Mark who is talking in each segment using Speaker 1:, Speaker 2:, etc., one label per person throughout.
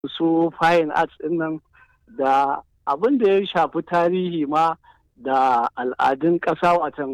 Speaker 1: su fine arts din nan da abin da ya shafi tarihi ma da al'adun ƙasa watan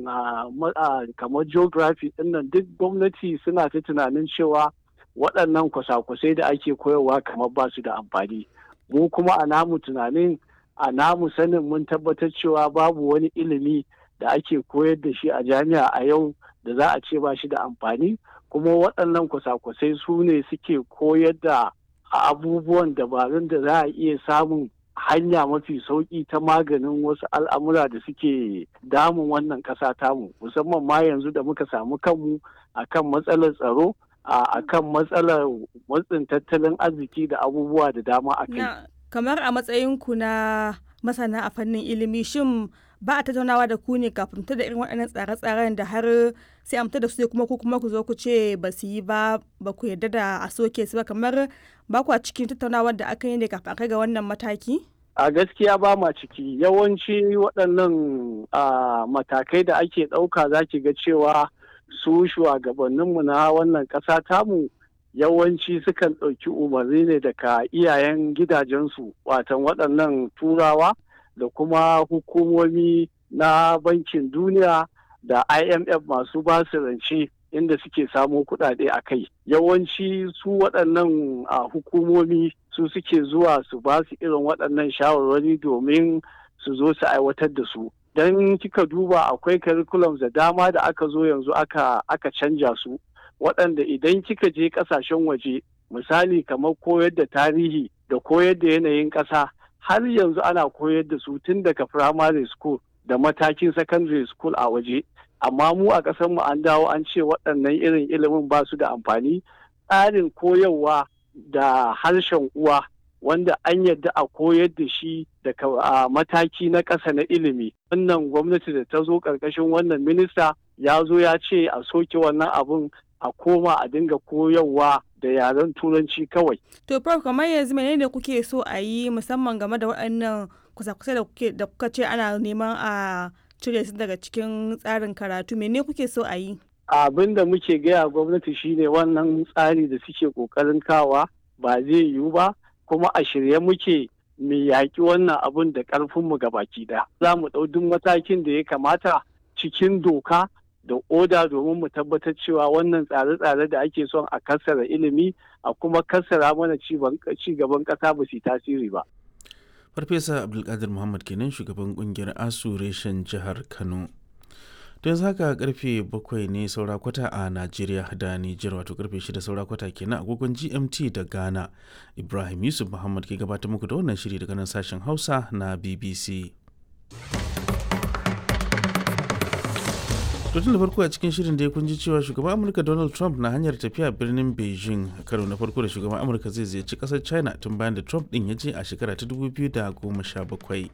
Speaker 1: kamar geography din nan duk gwamnati suna ta tunanin cewa waɗannan kwasa-kwasai da ake koyarwa kamar ba su da amfani mu kuma a namu tunanin a namu sanin mun tabbatar cewa babu wani ilimi da ake koyar da shi a jami'a a yau da za a ce ba shi da amfani kuma waɗannan kwasa-kwasai su ne suke koyar da abubuwan dabarun da za a iya samun hanya mafi sauƙi ta maganin wasu al'amura da suke damun wannan ƙasa tamu musamman ma yanzu da muka samu kanmu akan matsalar tsaro a kan matsalar matsin tattalin arziki da abubuwa da dama a kai.
Speaker 2: kamar a matsayinku na masana a fannin ilimi shin ba a tattaunawa da ku ne kafin da irin waɗannan tsare-tsaren da har sai amta da su kuma ku kuma ku zo ku ce ba su yi ba ba ku yarda da a soke su ba kamar ba ku a cikin tattaunawar da aka yi ne kafin kai ga wannan mataki?
Speaker 1: A gaskiya ba ma ciki yawanci waɗannan matakai da ake ɗauka za ki ga cewa su shugabanninmu na wannan ƙasa tamu yawanci sukan ɗauki umarni ne daga iyayen gidajensu watan waɗannan turawa da kuma hukumomi na bankin duniya da imf masu basu rance inda suke samo kuɗaɗe a kai yawanci su waɗannan hukumomi su suke zuwa su ba su irin waɗannan shawarwari domin su zo su aiwatar da su don kika duba akwai curriculums da dama da aka zo yanzu aka aka canja su waɗanda idan kika je ƙasashen waje misali kamar koyar da tarihi da koyar da yanayin ƙasa har yanzu ana koyar da su tun daga primary school da matakin secondary school a waje amma mu a ƙasar mu an dawo an ce waɗannan irin ilimin ba su da amfani tsarin koyarwa da harshen uwa wanda an yadda a koyar da shi daga mataki na ƙasa na ilimi wannan gwamnati da ta zo ƙarƙashin wannan minista ya zo ya ce a soke wannan abun a koma a dinga koyarwa da yaren turanci kawai.
Speaker 2: To prof kamar yanzu menene kuke so a yi musamman game da waɗannan kusa-kusa da kuke da kuka ce ana neman a cire su daga cikin tsarin karatu mene kuke so a yi?
Speaker 1: Abin da muke gaya gwamnati shine wannan tsari da suke kokarin kawa ba zai yiwu ba kuma a shirye muke mu yaƙi wannan abun da ƙarfinmu ga baki ɗaya. Za mu ɗau duk matakin da ya kamata cikin doka da oda domin mu tabbatar cewa wannan tsare-tsare da ake son a kassara ilimi a kuma kassara mana ci gaban ƙasa ba su tasiri ba.
Speaker 3: Farfesa Abdulkadir Muhammad kenan shugaban kungiyar ASU reshen jihar Kano. don yanzu haka karfe bakwai ne saura kwata a Najeriya da Nijar wato karfe shida saura kwata kenan agogon GMT da Ghana. Ibrahim Yusuf Muhammad ke gabatar muku da wannan shiri daga nan sashen Hausa na BBC. tun da farko a cikin shirin da ya kunji cewa shugaban amurka donald trump na hanyar tafiya birnin beijing karo na farko da shugaban amurka zai ziyarci kasar china tun bayan da trump din ya je a shekara ta 2017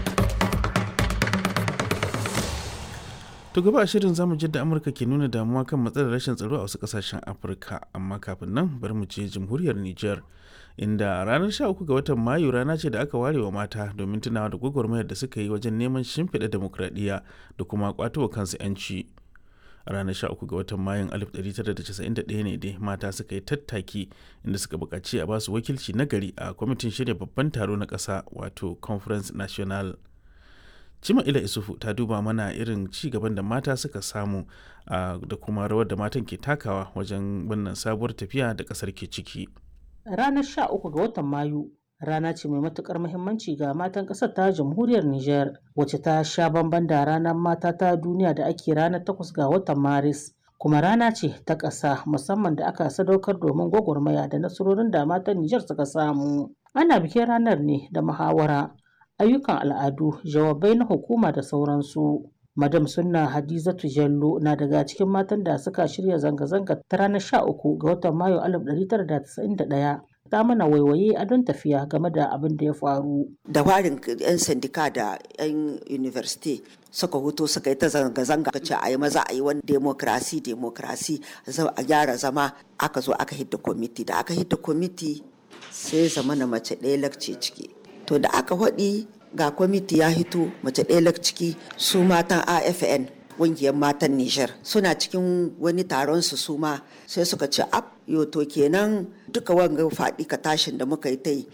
Speaker 3: to gaba a shirin zamu da amurka ke nuna damuwa kan matsalar rashin tsaro a wasu kasashen afirka amma kafin nan bari mu je jamhuriyar niger inda ranar 13 ga watan mayu rana ce da aka ware wa mata domin tunawa da gwagwarmayar da suka yi wajen neman shimfiɗa demokradiyya da kuma kwatowa kansu 'yanci a ranar 13 ga watan mayun 1991 ne dai mata suka yi tattaki inda suka buƙaci a basu wakilci na gari a kwamitin shirya babban taro na ƙasa wato conference national cima ila isufu ta duba mana irin ci gaban da mata suka samu da kuma rawar da matan ke takawa wajen wannan sabuwar tafiya da ƙasar ke ciki
Speaker 4: Ranar 13 ga watan Mayu rana ce mai matukar muhimmanci ga matan ƙasar ta jamhuriyar Nijar wacce ta sha bamban da ranar mata ta duniya da ake ranar 8 ga watan Maris. Kuma rana ce ta ƙasa musamman da aka sadaukar domin gwagwarmaya da nasarorin da matan Nijar suka samu. Ana bikin ranar ne da muhawara, ayyukan al'adu, jawabai na hukuma da sauransu. Madam Sunna Hadizatu Jallo na daga cikin matan da suka shirya zanga-zanga ta ranar 13 ga watan Mayu 1991 ta mana waiwaye a don tafiya game da abin da ya faru.
Speaker 5: Da warin 'yan sandika da 'yan university suka huto suka yi ta zanga-zanga ka ce a yi maza a yi wani demokrasi demokrasi a gyara zama aka zo aka hidda kwamiti da aka hidda kwamiti sai zama na mace ɗaya lakce ciki. To da aka haɗi ga kwamiti ya hito mace ɗaya ciki su matan afn ƙungiyar matan nijar suna cikin wani taron su suma sai suka ce ab yo to kenan duka wanga faɗi ka tashin da muka yi ta yi